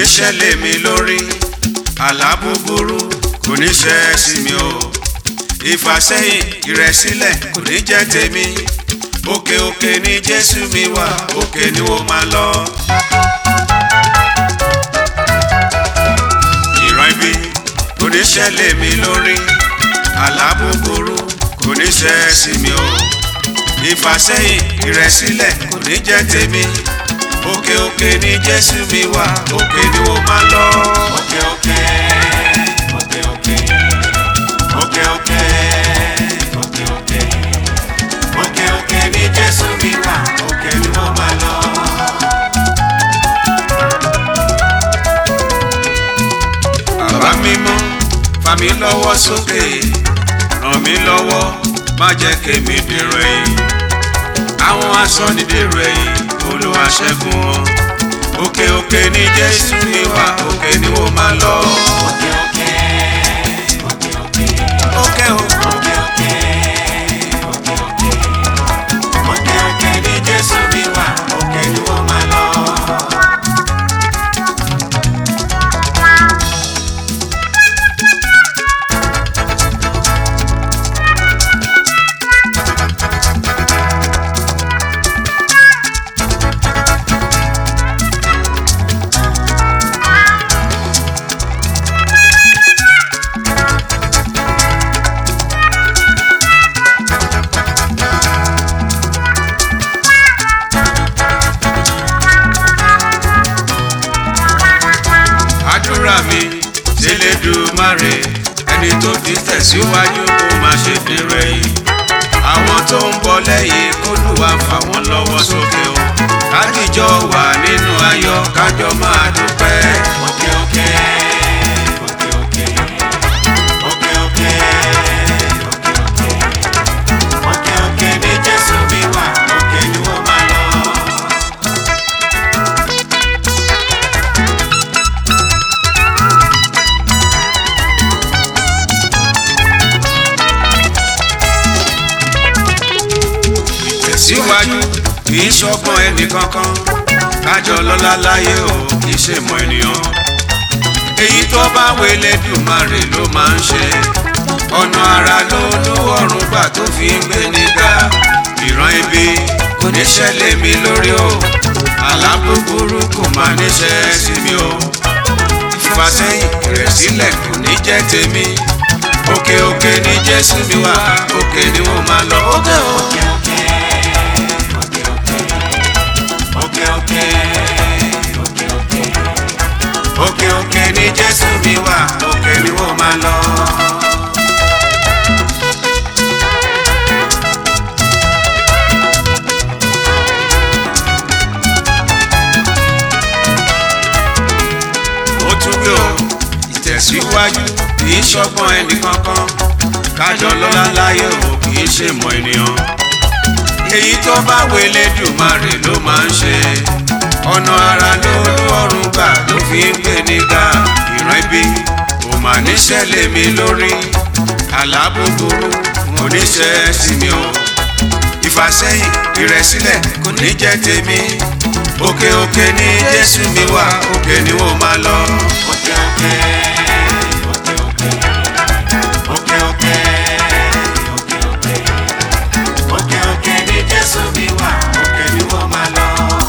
ṣẹlẹ̀ mi lórí àlá búburú kò ní ṣẹ sí mi o ìfàsẹ́yìn ìrẹ̀sílẹ̀ kò ní jẹ́ tèmi òkè òkè ni jésù mi wà òkè ni ó máa lọ. ìran ibi kò ní ṣẹlẹ̀ mi lórí àlá búburú kò ní ṣẹ sí mi o ìfàsẹ́yìn ìrẹ̀sílẹ̀ kò ní jẹ́ tèmi òkè òkè ni jésù mi wà òkè ni ó máa lọ. òkè òkè òkè òkè òkè òkè òkè òkè òkè òkè ni jésù mi wà òkè ni ó máa lọ. bàbá mímọ́ fà mí lọ́wọ́ sókè ràn mí lọ́wọ́ má jẹ́ kémi dèrò ẹ̀yìn àwọn asọ́nidèrò ẹ̀yìn olúwa ṣẹ́gun wọn òkè òkè ni jésù mi wà òkè ni ó máa lọ. òkè òkè òkè òkè òkè òkè òkè òkè òkè òkè òkè ni jésù mi wà òkè ni ó máa lọ. àdúrà mi ṣẹlẹ́dùmarè ẹni tó ti tẹ̀síwájú kó má ṣe dèrò ẹ̀yìn àwọn tó ń bọ̀ lẹ́yìn kólúwa fà wọ́n lọ́wọ́ sókè o kájíjọ wà nínú ayọ̀ kájọ máa dúpẹ́. òkè òkè òkè òkè òkè òkè òkè òkè òkè ní jésù mi wà òkè ni wọ́n máa lọ. tẹ̀síwájú kì í ṣọgbọ́n ẹnì kankan kájọ lọ́lá láyé o kì í ṣe mọ ènìyàn. èyí tó bá wẹlé dùmarè ló máa ń ṣe ọ̀nà ara ló lúwọ̀rùn gbà tó fi ń gbé nígbà ìran ibi kò ní ṣẹlẹ̀ mi lórí o àlá búburú kò máa níṣẹ́ sí mi o ìfàsẹ́yìn ìrẹ̀sílẹ̀ kò ní jẹ́ tèmi òkè òkè ni jésù mi wà òkè ni mo máa lọ òkè òkè òkè òkè òkè òkè òkè òkè òkè òkè ni jésù mi wà òkè ni mo máa lọ. ó tún gbé o ìtẹ̀síwájú kì í ṣọgbọ́n ẹnì kankan kájọ lọ́lá láyé o kì í ṣe mọ ènìyàn èyí tó bá wẹlé dùmarè ló máa ń ṣe ọ̀nà ara ló lọ́rùn gbà ló fi ń gbé nígbà ìran ibi kò mà níṣẹ̀lẹ̀ mi lórí àlá búburú mo níṣẹ́ sí mi o ìfàsẹ́yìn ìrẹ̀sílẹ̀ kò ní jẹ́ tèmi òkè òkè ni jésù mi wà òkè ni ó máa lọ. òkè òkè òkè òkè òkè òkè òkè òkè òkè òkè ni jésù mi wà òkè ni ó máa lọ.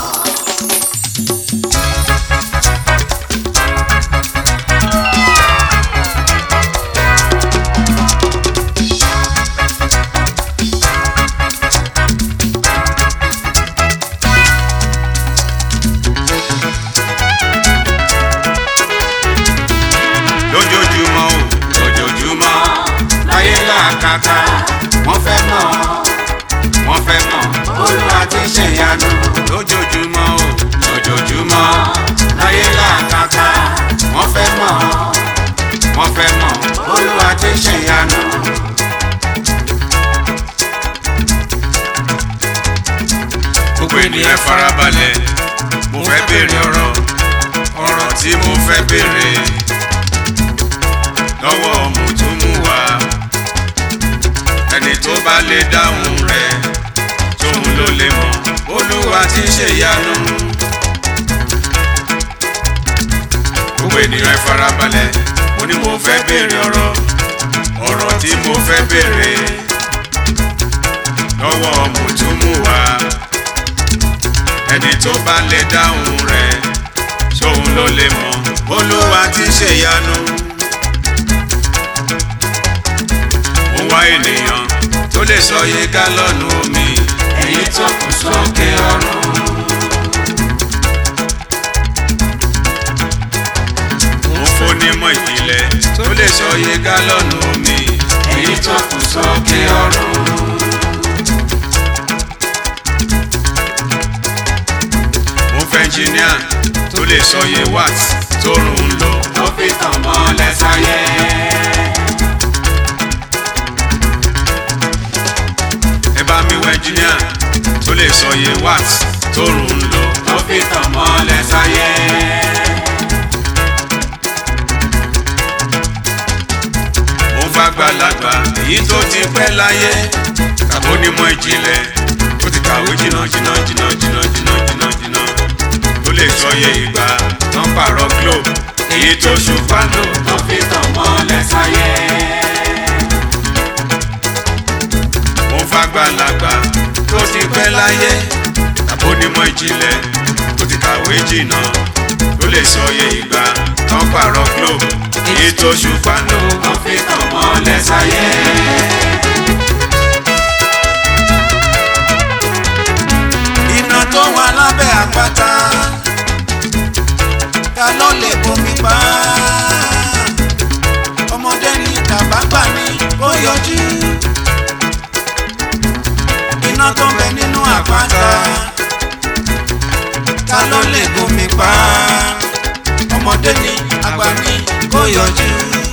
lójoojúmọ́ o lójoojúmọ́ láyé làkàkà wọ́n fẹ́ mọ̀ wọ́n fẹ́ mọ̀ olúwa ti ṣe ìyanu lójoojúmọ́ o lójoojúmọ́ láyé làkàkà wọ́n fẹ́ mọ̀ wọ́n fẹ́ mọ̀ olúwa ti ṣe ìyanu. gbogbo ènìyàn farabalẹ̀ mo fẹ́ béèrè ọ̀rọ̀ ọ̀rọ̀ tí mo fẹ́ béèrè lọ́wọ́ mùtúmùwà ẹni tó bá lè dáhùn rẹ̀ tóun ló lè mọ̀ olúwa ti ṣe ìyanu gbogbo ènìyàn ẹ farabalẹ̀ mo ní mo fẹ́ béèrè ọ̀rọ̀ ọ̀rọ̀ tí mo fẹ́ béèrè lọ́wọ́ Mùtúmùwà ẹni tó bá lè dáhùn rẹ̀ sóun ló lè mọ̀ Olúwa ti ṣèyanu. mo wá ènìyàn tó lè sọ iye gálọ́ọ̀nù omi èyí tó kù sókè ọ̀run. mo fónímọ̀ ìpìlẹ̀ tó lè sọ iye gálọ́ọ̀nù omi èyí tó kù sókè ọ̀run. mo fẹ́ ẹnjìníà tó lè sọ iye watt tó rùn ún lò tó fi tàn mọ́lẹ̀ sáyé. ẹ bá mi wọ ẹnjìníà tó lè sọ iye watt tó rùn ún lò tó fi tàn mọ́lẹ̀ sáyé. mo fẹ́ àgbàlagbà èyí tó ti pẹ́ láyé tàbó onímọ̀ ìjìnlẹ̀ tó ti kàwé jìnnà jìnnà jìnnà jìnnà jìnnà jìnnà jìnnà tó lè sọ iye ìgbà tán pààrọ̀ globe èyí tó ṣùpá lò tó fi tàn mọ́lẹ̀ sáyé. mo fẹ́ àgbàlagbà tó ti pẹ́ láyé tàbó onímọ̀ ìjìnlẹ̀ tó ti kàwé jìnnà tó lè sọ iye ìgbà tán pààrọ̀ globe èyí tó ṣùpá lò tó fi tàn mọ́lẹ̀ sáyé. iná tó wà lábẹ́ àpáta ta ló lè bomi pa ọmọdé ní tàbágbà ní kó yọjú iná tó ń bẹ nínú àpáta ta ló lè bomi pa ọmọdé ní àgbà ní kó yọjú.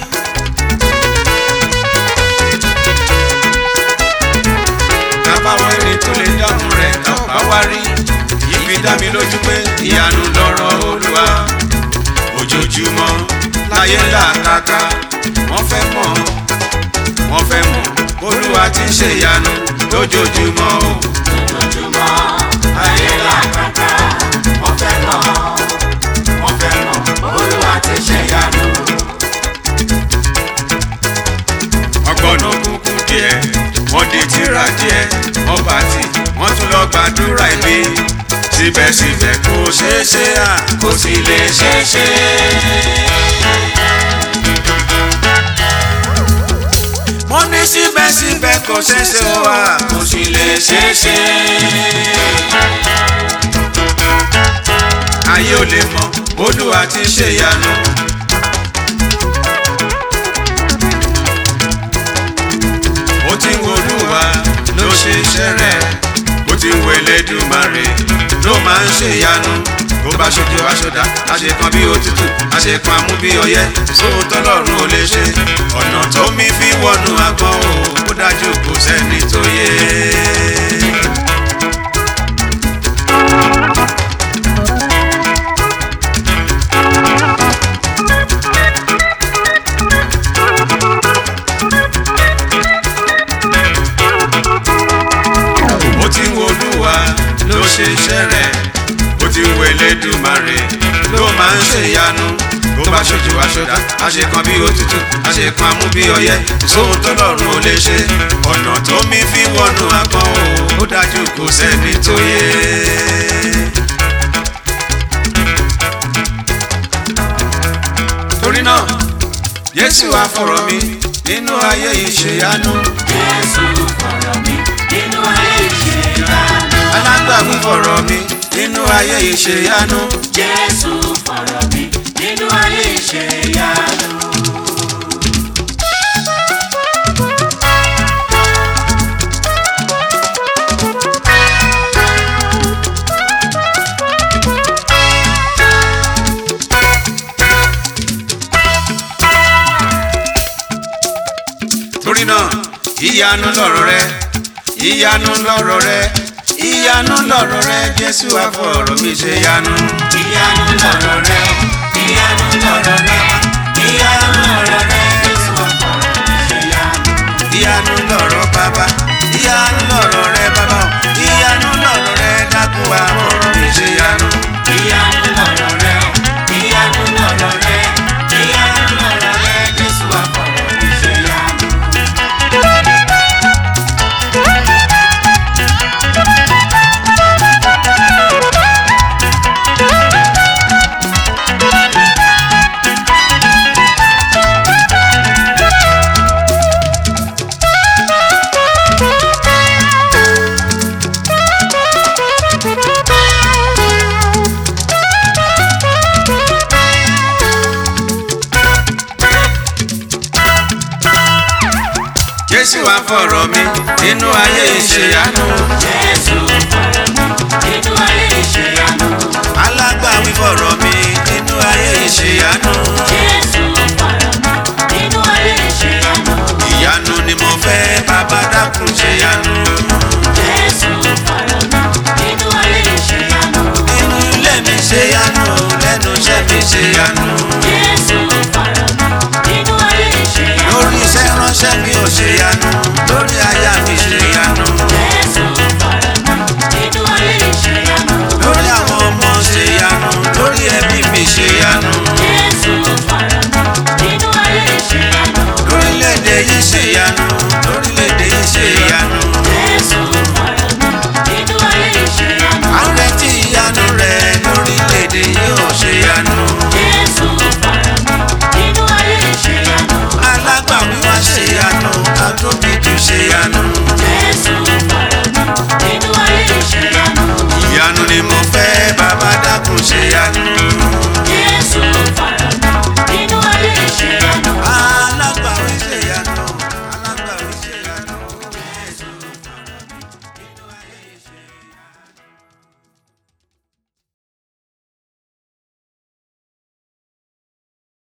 kábàáwọ̀ èrè tó lè dáhùn rẹ̀ kábà wá rí yìí fi dá mi lójú pé ìyanu lọ̀rọ̀ olúwa ojoojúmọ́ láyé làkàkà wọ́n fẹ́ mọ̀ wọ́n fẹ́ mọ̀ olúwa ti ṣe ìyanu lójoojúmọ́ o. ojoojúmọ́ ayé làkàkà wọ́n fẹ́ mọ̀ wọ́n fẹ́ mọ̀ olúwa ti ṣe ìyanu. ọgbọ́n òkùnkùn díẹ̀ wọ́n di tírà díẹ̀ wọ́n bá tì wọ́n tún lọ gbàdúrà ìbí síbẹ̀síbẹ̀ kò ṣeé ṣe à kò sì lè ṣeé ṣe. mo ní síbẹ̀síbẹ̀ kò ṣeé ṣe ó wà kò sì lè ṣeé ṣe. ayé ò lè mọ̀ olúwa ti ṣe ìyanu. ó ti ń wo olúwa ló ṣe iṣẹ́ rẹ̀ ó ti ń wo elédùmarè ló máa ń ṣe ìyanu bó bá ṣojú aṣọdá àṣekan bí òtútù àṣekan amú bí ọyẹ́ sóhun tọ́lọ́run ò lè ṣe ọ̀nà tó mi fi wọnú agbọ̀n o ó dájú kò sẹ́ni tó yé. ó ti ń wo olúwa ló ṣe iṣẹ́ rẹ̀ ó ti ń wo elédùmarè ló máa ń ṣe ìyanu bó bá ṣojú aṣọdá àṣekan bí òtútù àṣekan amú bí ọyẹ́ sóhun tọ́lọ́run ò lè ṣe ọ̀nà tó mi fi wọnú agbọ̀n o ó dájú kò sẹ́ni tó yé. torí náà Jésù àfọ̀rọ̀ mi nínú ayé ìṣèyanu Jésù fọ̀rọ̀ mi nínú ayé ìṣèyanu. alágbàwí fọ̀rọ̀ mi nínú ayé ìṣèyanu. Jésù fọ̀rọ̀ mi nínú ayé ìṣèyanu. torí náà ìyanu lọ̀rọ̀ rẹ ìyanu lọ̀rọ̀ rẹ ìyanu lọ̀rọ̀ rẹ Jésù àfọ̀rọ̀ mi ṣe yanu. ìyanu lọ̀rọ̀ rẹ ìyanu lọ̀rọ̀ rẹ ìyanu lọ̀rọ̀ rẹ Jésù fọ̀rọ̀ mi ṣèyanu. ìyanu lọ̀rọ̀ bàbá ìyanu lọ̀rọ̀ rẹ bàbá o ìyanu lọ̀rọ̀ rẹ dákun àfọ̀rọ̀ mi ṣe yanu. ìyanu lọ̀rọ̀ rẹ ìyanu lọ̀rọ̀ rẹ jésù wá fọ̀rọ̀ mi nínú ayé ìṣèyanu Jésù fọ̀rọ̀ mi nínú ayé ìṣèyanu. alágbàwí fọ̀rọ̀ mi nínú ayé ìṣèyanu Jésù fọ̀rọ̀ mi nínú ayé ìṣèyanu. ìyanu ni mo fẹ́ bàbá dákun ṣèyanu Jésù fọ̀rọ̀ mi nínú ayé ìṣèyanu. nínú ilé mi ṣèyanu lẹ́nu iṣẹ́ mi ṣèyanu Jésù fọ̀rọ̀ mi nínú ayé ìṣèyanu. lórí iṣẹ́ ránṣẹ́ mi ò ṣèyanu lórí